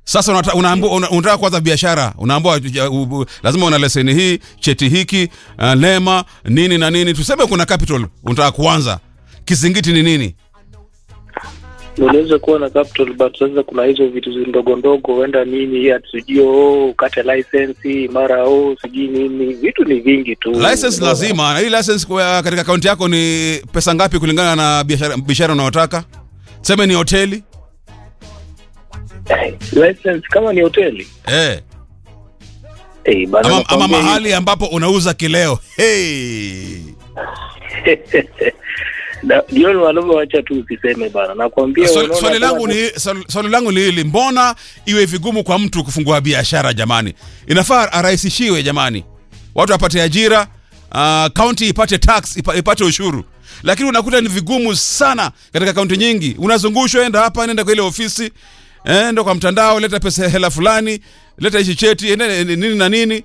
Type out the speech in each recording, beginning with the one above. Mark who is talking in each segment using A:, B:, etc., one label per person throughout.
A: Sasa unata- unaambiwa una- unataka kuanza biashara, unaambiwa ya, u- u- lazima una leseni hii, cheti hiki, uh, lema nini na nini. Tuseme kuna capital unataka kuanza, kizingiti ni nini?
B: unaweza kuwa na capital but sasa kuna hizo vitu zi- ndogo ndogo huenda nini hatujui oh, ukate license mara oh, sijui nini vitu ni vingi tu
A: License lazima, na hii license kwa katika akaunti yako ni pesa ngapi kulingana na biashara biashara unayotaka? Tuseme ni hoteli
B: Eh, license kama ni hoteli
A: eh,
B: eh, bana
A: ama, ama
B: nakwambia
A: mahali ambapo unauza kileo hey.
B: Na- jioni wanaume wacha tu usiseme bana nakwambia
A: Swali,
B: unaona
A: swali
B: kama
A: langu ni swali, swali langu ni hili, mbona iwe vigumu kwa mtu kufungua biashara jamani? Inafaa arahisishiwe jamani, watu wapate ajira, uh, kaunti ipate tax ipa, ipate ushuru, lakini unakuta ni vigumu sana katika kaunti nyingi. Unazungushwa, enda hapa, nenda kwa ile ofisi, eh, enda kwa mtandao, leta pesa hela fulani, leta hichi cheti, enda nini na nini.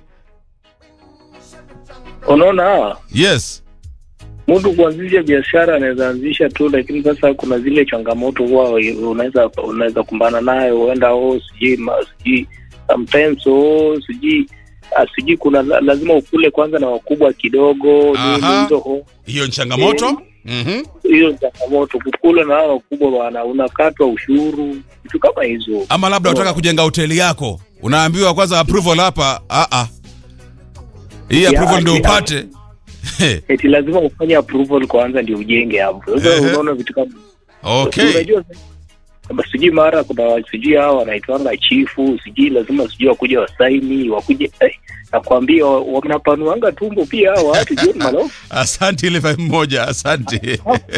B: unaona
A: Yes,
B: mtu kuanzisha biashara anaweza anzisha tu lakini sasa kuna zile changamoto huwa unaweza unaweza kumbana nayo huenda oh sijui ma- sijui sometimes oh sijui ah, sijui kuna la- lazima ukule kwanza na wakubwa kidogo
A: Aha.
B: nini hizo ho-
A: hiyo ni changamoto. Mhm.
B: hiyo ni changamoto kukula na hao wakubwa bwana unakatwa ushuru vitu kama hizo
A: Ama labda unataka kujenga hoteli yako, unaambiwa kwanza approval hapa. Ah ah, hii
B: Ya,
A: approval ndio
B: ya.
A: upate.
B: eti lazima ufanye approval kwanza ndio ujenge hapo sasa
A: Ehe.
B: unaona vitu kama
A: Okay.
B: unajua kama sijui mara kuna sijui hao wanaitwanga chifu sijui lazima sijui wakuja wasaini wakuje eh, nakwambia wa- wanapanuanga tumbo pia hao watu jioni malo
A: Asante ile vibe moja, asante.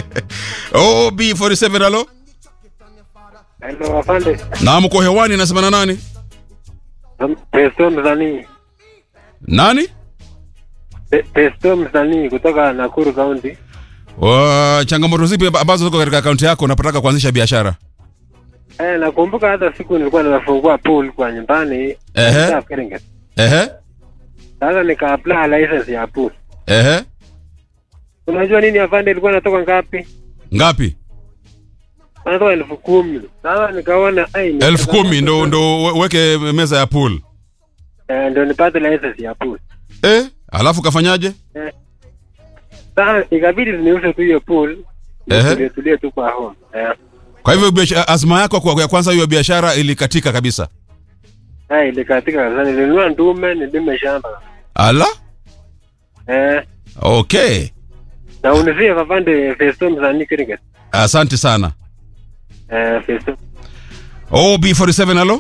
A: OB47 halo.
C: Hello, afande.
A: Na mko hewani nasema na nani?
C: Pesto msanii.
A: Nani?
C: Pe- Pesto msanii kutoka Nakuru County.
A: Wa changamoto zipi ambazo ziko katika akaunti yako unapotaka kuanzisha biashara?
C: Eh, nakumbuka hata siku nilikuwa nimefungua pool kwa nyumbani.
A: Ehe.
C: South Keringet.
A: Ehe.
C: Sasa nika apply license ya pool.
A: Ehe.
C: Unajua nini afande ilikuwa natoka ngapi?
A: Ngapi?
C: Natoka elfu kumi. Sasa nikaona ai ni-
A: elfu kumi ndo ndo we- weke meza ya pool.
C: Eh, ndio nipate license ya pool.
A: Eh? Alafu kafanyaje?
C: Sasa ikabidi niuze tu hiyo pool.
A: Ehe.
C: Tulie tulie tu kwa home. Eh.
A: Kwa hivyo biashara- azma yako kwa ya kwanza hiyo biashara ilikatika kabisa.
C: Ai ilikatika kabisa. Nilinunua ndume nilime shamba.
A: Ala?
C: Eh.
A: Okay.
C: Na unisie afande Pesto msanii Keringet.
A: Asante sana.
C: Eh, Pesto.
A: OB47 halo?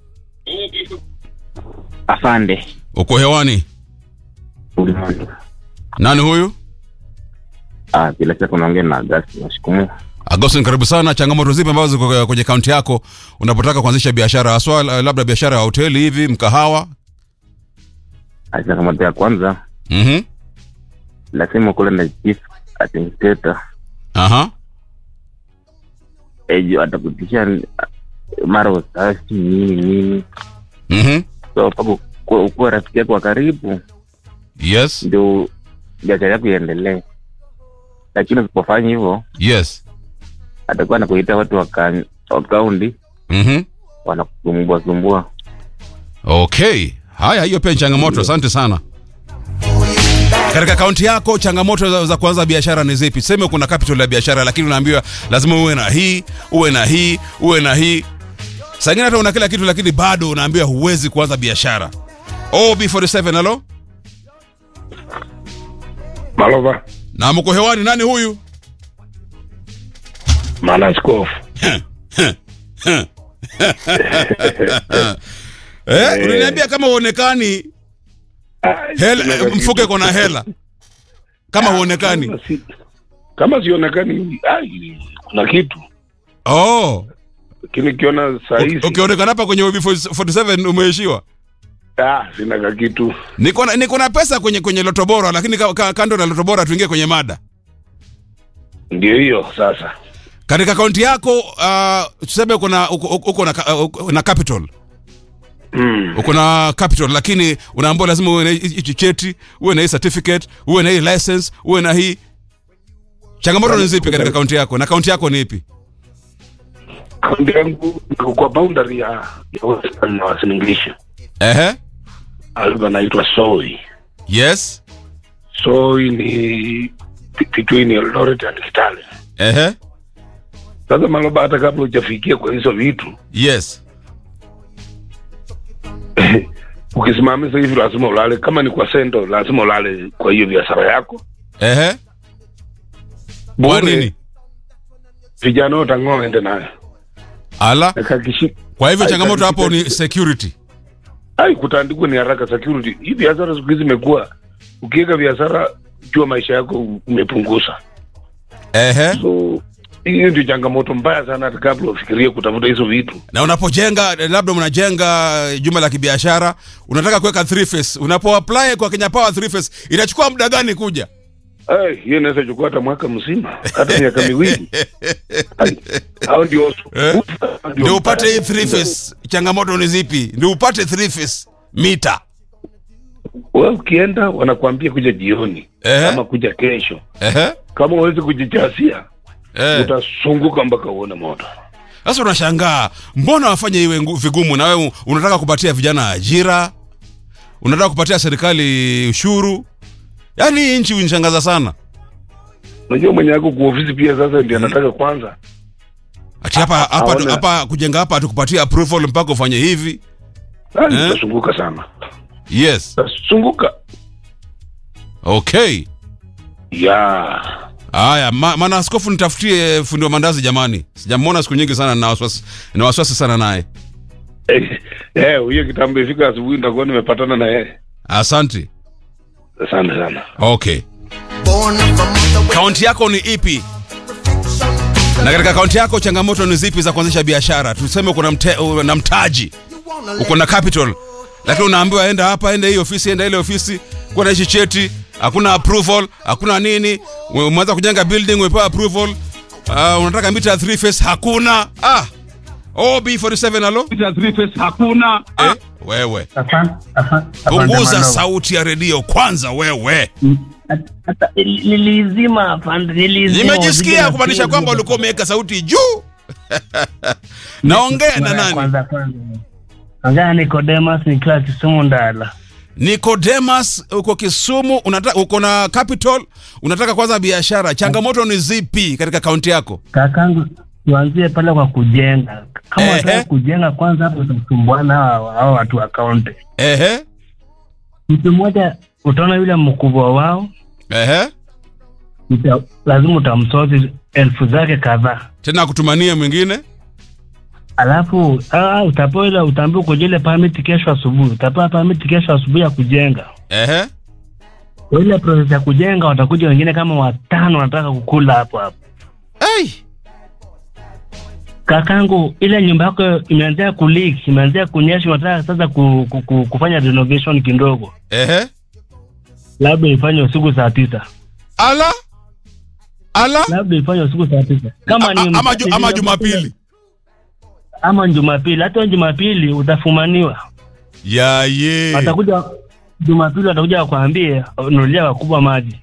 D: Afande
A: Uko hewani.
D: ulimwengu.
A: Nani huyu?
D: Ah, bila shaka unaongea na Agasti Mashikumu.
A: Agostin, karibu sana. Changamoto zipi ambazo ziko kwenye kaunti yako unapotaka kuanzisha biashara haswa, la- labda biashara ya hoteli hivi, mkahawa?
D: Ah, Changamoto ya kwanza
A: Mhm.
D: lazima kule na chief administrator
A: Aha.
D: ejo atakutisha ah, mara ustashi nini nini,
A: Mhm.
D: so mpaka ukuwe- ukuwe rafiki yako wa karibu
A: Yes.
D: ndio biashara yako iendelee, lakini usipofanya hivyo
A: Yes.
D: atakuwa anakuita watu wa ka- wa kaunti
A: Mhm.
D: wanakusumbua sumbua.
A: Okay. Haya, hiyo pia ni changamoto. Asante sana. Katika kaunti yako changamoto za, za kuanza biashara ni zipi? Seme kuna capital ya biashara, lakini unaambiwa lazima uwe na hii, uwe na hii, uwe na hii. Saa ingine hata una kila kitu, lakini bado unaambiwa huwezi kuanza biashara. OB47 halo?
E: Malova
A: Na mko hewani, nani huyu?
E: Malaskofu.
A: Eh, unaniambia kama uonekani hela, mfuke kona hela kama huonekani.
E: Kama si- Kama sionekani, ai, kuna kitu
A: Oh,
E: lakini kiona saa hizi
A: ukionekana hapa kwenye OB47 umeishiwa.
E: ah, sina ka kitu.
A: Niko na niko na pesa kwenye kwenye loto bora, lakini ka, ka, kando na loto bora tuingie kwenye mada.
E: Ndio hiyo sasa.
A: Katika akaunti yako uh, tuseme uko na uko, uko uko na, ka- uko na capital
E: Mm.
A: uko na capital, lakini unaambiwa lazima uwe na hi- hichi cheti, uwe na hii certificate, uwe na hii license, uwe na hii. Changamoto ni zipi katika akaunti yako na akaunti yako ni ipi?
E: kaunti yangu iko kwa boundary ya ya Western na Uasin Gishu.
A: Ehe.
E: Alikuwa anaitwa Soi.
A: Yes.
E: Soi ni be- between Eldoret and Kitale.
A: Ehe.
E: Sasa Maloba, hata kabla hujafikia kwa hizo vitu,
A: Yes.
E: ukisimamisha hivi lazima ulale. Kama ni kwa sendo, lazima ulale kwa hiyo biashara yako
A: Ehe. Kwa
E: Bure,
A: nini?
E: Vijana wote ang'oa ende nayo
A: Ala.
E: Na kakishi-
A: Kwa hivyo
E: Ai,
A: changamoto
E: kakishi-
A: hapo ni security.
E: ai kutandikwa ni haraka security. Hii biashara siku hizi imekuwa, ukiweka biashara jua maisha yako umepunguza.
A: Ehe.
E: So hiyo ndio changamoto mbaya sana, hata kabla ufikirie kutafuta hizo vitu.
A: Na unapojenga labda mnajenga jumba la kibiashara, unataka kuweka three phase. Unapo apply kwa Kenya Power three phase, inachukua muda gani kuja?
E: Ai, hiyo inaweza chukua hata mwaka mzima, hata miaka miwili. Ai, hao ndio
A: Eh?
E: hao
A: Ndio upate hii
E: mbaya.
A: three phase. Changamoto ni zipi? Ndio upate three phase mita.
E: Wewe ukienda wanakuambia kuja jioni
A: Ehe.
E: ama kuja kesho.
A: Ehe.
E: Kama uwezi kujijasia
A: Eh.
E: utasunguka mpaka uone moto.
A: Sasa unashangaa mbona wafanye iwe ngu- vigumu, na wewe unataka kupatia vijana ajira, unataka kupatia serikali ushuru. Yaani hii nchi unishangaza sana.
E: Unajua mwenye yako kwa ofisi pia sasa ndiye anataka kwanza.
A: Ati hapa hapa
E: Aona.
A: hapa kujenga hapa tukupatia approval mpaka ufanye hivi.
E: Ai,
A: Eh?
E: utasunguka sana.
A: Yes.
E: Utasunguka.
A: Okay.
E: Ya.
A: Haya, ma, maana askofu nitafutie fundi wa mandazi jamani. Sijamwona siku nyingi sana na wasiwasi na wasiwasi sana naye.
E: Eh, eh, huyo kitambo ifika asubuhi nitakuwa nimepatana na yeye.
A: Asante.
E: Asante sana.
A: Okay. Kaunti yako ni ipi? Na katika kaunti yako changamoto ni zipi za kuanzisha biashara? Tuseme uko na mte, na mtaji, uko na capital, lakini unaambiwa enda hapa, enda hii ofisi, enda ile ofisi, kuwa na hichi cheti, hakuna approval, hakuna nini. Umeanza kujenga building, umepewa approval, uh, unataka mita 3 face, hakuna. Ah, OB47 alo, mita 3 face hakuna. Eh, wewe punguza sauti ya redio kwanza, wewe.
F: Hata nilizima afande, nilizima.
A: Nimejisikia kumaanisha kwamba ulikuwa umeweka sauti juu. Naongea na nani?
F: Kwanza kwanza. Ongea Nicodemus nikiwa Kisumu Ndala.
A: Nicodemus, uko Kisumu, unataka uko na capital, unataka kwanza biashara. Changamoto ni zipi katika kaunti yako?
F: Kakangu, tuanzie pale kwa kujenga. Kama
A: Ehe.
F: unataka kujenga kwanza, hapo utasumbuana hao hao watu wa kaunti.
A: Ehe,
F: Mtu mmoja utaona yule mkubwa wao,
A: ehe,
F: uta, lazima utamsozi elfu zake kadhaa,
A: tena akutumanie mwingine.
F: alafu ah, utapewa ile utaambiwa kuja ile permit kesho asubuhi, utapewa permit kesho asubuhi ya kujenga.
A: Ehe,
F: Kwa ile process ya kujenga, watakuja wengine kama watano wanataka kukula hapo hapo.
A: hey.
F: Kakangu, ile nyumba yako imeanzia kuleak, imeanzia kunyesha, unataka sasa ku, ku, ku, kufanya renovation kidogo,
A: Ehe,
F: labda ifanye usiku saa tisa,
A: ala ala,
F: labda ifanye usiku saa tisa kama
A: A-
F: ni
A: a- ama, ju, ama Jumapili
F: ama Jumapili. Hata Jumapili utafumaniwa,
A: ya ye
F: watakuja Jumapili, watakuja wakwambie nunulia wakubwa maji.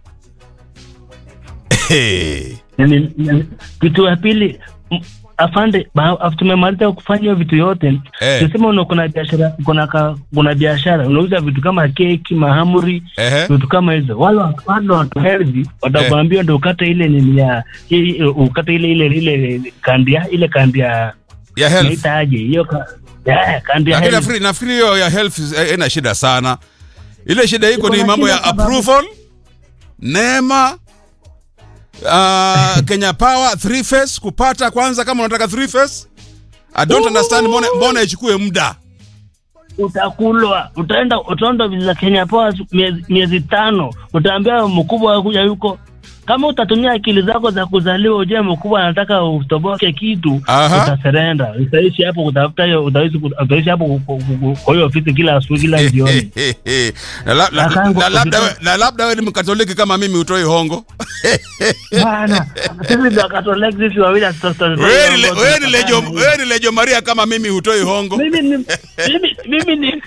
A: Hey.
F: Nini- nini- Kitu ya pili m- afande, ba- af- tumemaliza kufanya hiyo vitu yote
A: Eh.
F: tuseme una kuna biashara kuna ka, kuna biashara unauza vitu kama keki, mahamri,
A: Ehe,
F: vitu kama hizo. Wale wa- wale watu healthy watakwambia ndio ukate ile nini ya hii- ukate ile ile ile kandi ya ile kandi ya
A: ya health.
F: naita aje hiyo ka, ya, kandi ya
A: Lakini
F: health.
A: nafikiri nafikiri hiyo ya health eh, ina shida sana. Ile shida iko ni
F: Iko na
A: mambo
F: shida
A: ya
F: sababu-
A: approval, neema uh, Kenya Power three phase kupata kwanza, kama unataka three phase. I don't understand mbona mbona ichukue muda.
F: utakulwa utaenda utaenda visa Kenya Power miezi, miezi tano, utaambia mkubwa kuja yuko. Kama utatumia akili zako za kuzaliwa, ujue mkubwa anataka utoboke kitu,
A: Aha.
F: utaserenda. Utaishi hapo kutafuta hiyo, utaishi utaishi hapo ku- ku- ku- kwa hiyo ofisi kila asubuhi kila jioni.
A: na, la, la,
F: Kakangu,
A: na, labda we,
F: ukitaka-
A: na labda we ni mkatoliki kama mimi utoi hongo.
F: Bana, sisi ndio Katoliki sisi wawili hatuta-
A: Wewe ni le-
F: tuta-
A: wewe ni lejo
F: tuta-
A: wewe ni lejo Maria kama mimi hutoi hongo.
F: mimi ni mimi mimi ni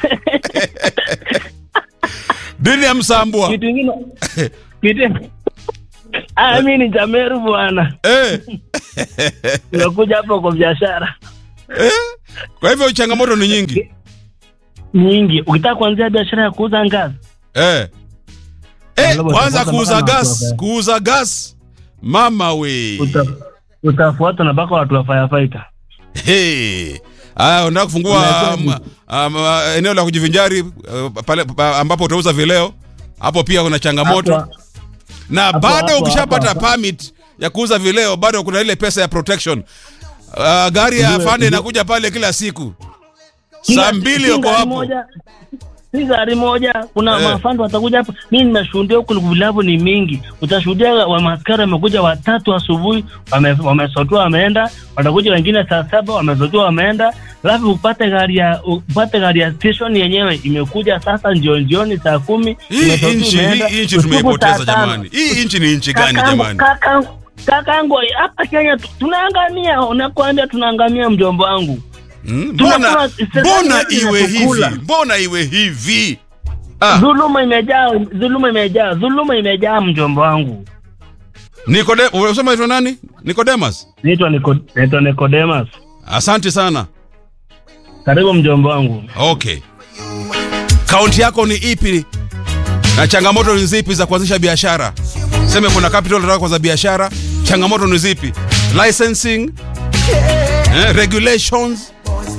A: Dini ya msambwa.
F: kitu kingine kitu Ah, mimi ni Jameru bwana.
A: eh.
F: Nimekuja hapo kwa biashara
A: eh. Kwa hivyo changamoto ni nyingi
F: nyingi. Ukitaka kuanzia biashara ya kuuza ngazi,
A: eh. Eh,
F: Labda
A: kwanza
F: utafuata
A: kuuza
F: mpaka na
A: gas,
F: watu wa-
A: kuuza gas. Mama we.
F: uta utafuatwa na mpaka watu wa firefighter.
A: Hey. Aya, unataka kufungua
F: Unajua
A: um, um, uh, eneo la kujivinjari uh, pale pa, ambapo utauza vileo. Hapo pia kuna changamoto.
F: Hapo-
A: na
F: hapo,
A: bado
F: hapo,
A: ukishapata
F: hapo.
A: permit ya kuuza vileo bado kuna ile pesa ya protection. Uh, gari ya
F: Ndio,
A: afande
F: ndio.
A: inakuja pale kila siku
F: Kila-
A: saa mbili
F: si
A: uko
F: gari
A: hapo.
F: moja, si gari moja. Kuna
A: Eh.
F: mafando watakuja hapo. Mimi nimeshuhudia huku vilabu ni mingi. Utashuhudia wa maskari wamekuja watatu asubuhi, wame- wamesotua wameenda, watakuja wengine saa saba wamesotua wameenda, alafu upate gari ya upate gari ya station yenyewe imekuja sasa njioni jioni saa kumi.
A: Hii
F: imesotua
A: nchi
F: imeenda,
A: hii nchi
F: usiku
A: tumeipoteza
F: saa tano.
A: jamani. Hii nchi ni nchi gani
F: Kakangu-
A: jamani?
F: kakangu- Kakangu hapa Kenya tu- tunaangamia, unakwambia tunaangamia mjomba wangu.
A: Hmm?
F: Tunakula-
A: Mbona
F: serikali
A: mbona
F: yetu
A: iwe hivi?
F: inatukula.
A: Mbona iwe hivi? Ah,
F: Dhuluma imejaa, dhuluma imejaa, dhuluma imejaa mjomba wangu.
A: Nikode, unasema aitwa nani? Nicodemus.
F: Naitwa Niko- naitwa Nicodemus.
A: Asante sana.
F: Karibu mjomba wangu.
A: Okay. Kaunti yako ni ipi? Na changamoto ni zipi za kuanzisha biashara? Seme kuna capital unataka kuanza biashara, changamoto ni zipi? Licensing, eh, regulations,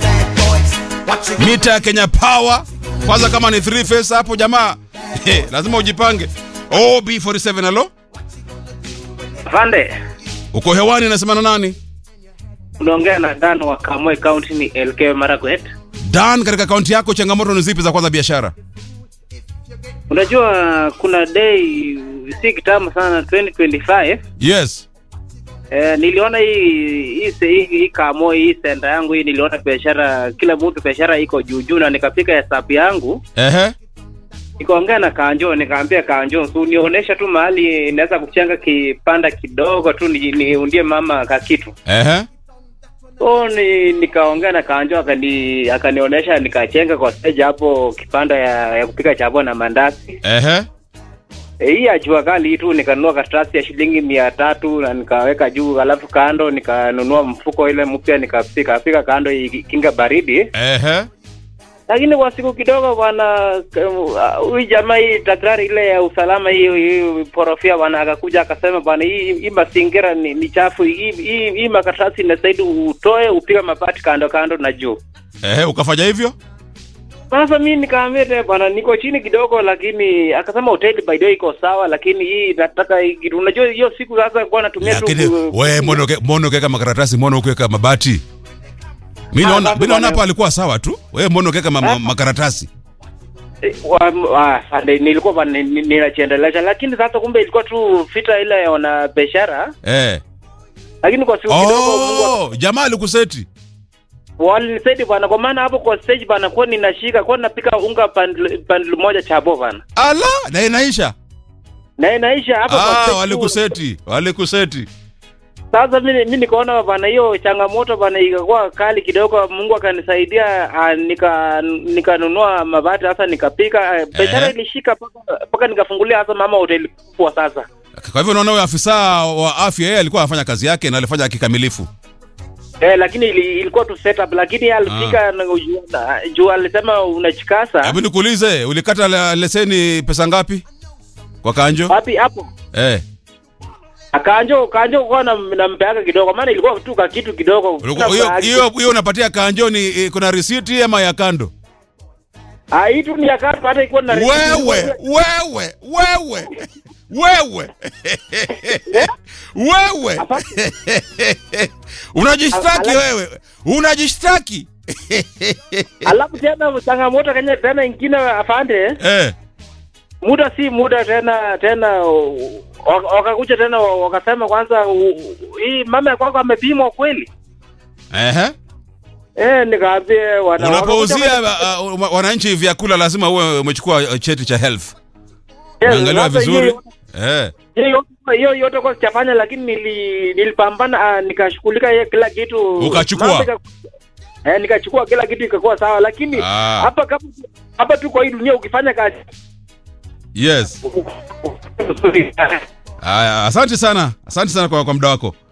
A: mita ya Kenya Power. Kwanza kama ni three phase hapo jamaa, eh, lazima ujipange. OB47 alo?
B: Afande,
A: Uko hewani nasema na nani?
B: unaongea na Dan wa Kamwe County ni LK Marakwet.
A: Dan, katika kaunti yako changamoto ni zipi za kuanza biashara?
B: Unajua kuna day si kitambo sana 2025
A: Yes.
B: Eh, niliona hii hii se- hii, hii kamo hii senda yangu hii niliona biashara kila mtu biashara iko juu juu na nikafika hesabu yangu
A: Ehe.
B: nikaongea na Kanjo nikaambia Kanjo tu nionyesha tu mahali inaweza kuchanga kipanda kidogo tu ni- niundie mama ka kitu
A: Ehe.
B: so ni, nikaongea na Kanjo akani akanionyesha nikachenga kwa stage hapo kipanda ya, ya kupika chapo na mandazi
A: Ehe.
B: E, hii ya jua kali tu nikanunua karatasi ya shilingi mia tatu na nikaweka juu, alafu kando nikanunua mfuko ile mpya nikapika pika kando ikinga baridi.
A: Ehe.
B: Lakini kwa siku kidogo bwana, uh, huyu jamaa hii takrari ile ya usalama hii hii porofia bwana akakuja akasema bwana, hii hii mazingira ni, ni chafu, hii hii, hii makaratasi inastahili utoe upiga mabati kando kando na juu.
A: Ehe, ukafanya hivyo?
B: Sasa mimi nikaambia tena bwana, niko chini kidogo, lakini akasema hoteli by the way iko sawa, lakini hii nataka hii kitu. Unajua hiyo siku sasa kwa natumia tu
A: Lakini we mbona uke- mbona ukiweka makaratasi, mbona ukiweka mabati? Mimi
B: Ah,
A: naona
B: basi
A: mimi naona
B: bwana.
A: hapa alikuwa sawa tu. Wewe mbona ukiweka ma, ma, makaratasi?
B: Eh, wa- wa- ande- nilikuwa bwana ni- ni- ninachiendelesha, lakini sasa kumbe ilikuwa tu fita ile ya wana biashara,
A: Eh.
B: lakini kwa siku kidogo Mungu
A: Oh, jamaa alikuseti.
B: walinisaidia bwana, kwa maana hapo kwa stage bwana, kwa ninashika kwa napika unga pandl pandl moja chabo bwana,
A: Ala, na inaisha.
B: na inaisha hapo kwa
A: Ah,
B: stage tu.
A: walikuseti. Walikuseti.
B: Sasa mimi mimi nikaona bwana, hiyo changamoto bwana ikakuwa kali kidogo. Mungu akanisaidia, ah, nika nikanunua mabati sasa, nikapika ah, biashara
A: Eh.
B: ilishika mpaka mpaka nikafungulia sasa mama hoteli kubwa sasa.
A: Kwa hivyo unaona huyo afisa wa afya yeye alikuwa anafanya kazi yake na alifanya kikamilifu.
B: Eh, lakini ili, ilikuwa tu setup, lakini yeye alifika na juu- na- juu alisema unachikasa
A: Hebu nikuulize, ulikata la- leseni pesa ngapi? Kwa kanjo?
B: wapi hapo
A: Eh.
B: akanjo kanjo kwa na nampeaka kidogo, maana ilikuwa tu ka kitu kidogo.
A: Ulikuwa- Hiyo hiyo hiyo unapatia kanjo ni eh, kuna risiti ama ya kando?
B: ah, hii tu ni ya katu, hata ikuwa na
A: wewe wewe wewe wewe wewe unajishtaki
B: Ala-
A: wewe unajishtaki
B: Alafu tena changamoto kenya tena ingine afande
A: eh
B: muda si muda tena tena u- waka- wakakuja tena wa- wakasema kwanza u- u- hii mama ya kwako amepimwa kweli
A: ehe
B: eh nikaambia wana
A: unapouzia uh, uh, wananchi vyakula lazima uwe umechukua uh, cheti cha health
B: Yes,
A: umeangaliwa
B: sasa
A: vizuri
B: hiyo-
A: eh
B: hiyo yote- hiyo yote kwa sichafanya lakini nili, nilipambana ah, nikashughulika hiyo kila kitu
A: Ukachukua?
B: Mambo ika- eh, nikachukua kila kitu ikakuwa sawa lakini
A: Ah.
B: hapa kama hapa tu kwa hii dunia ukifanya kazi
A: yes Aya, asante sana asante sana kwa, kwa muda wako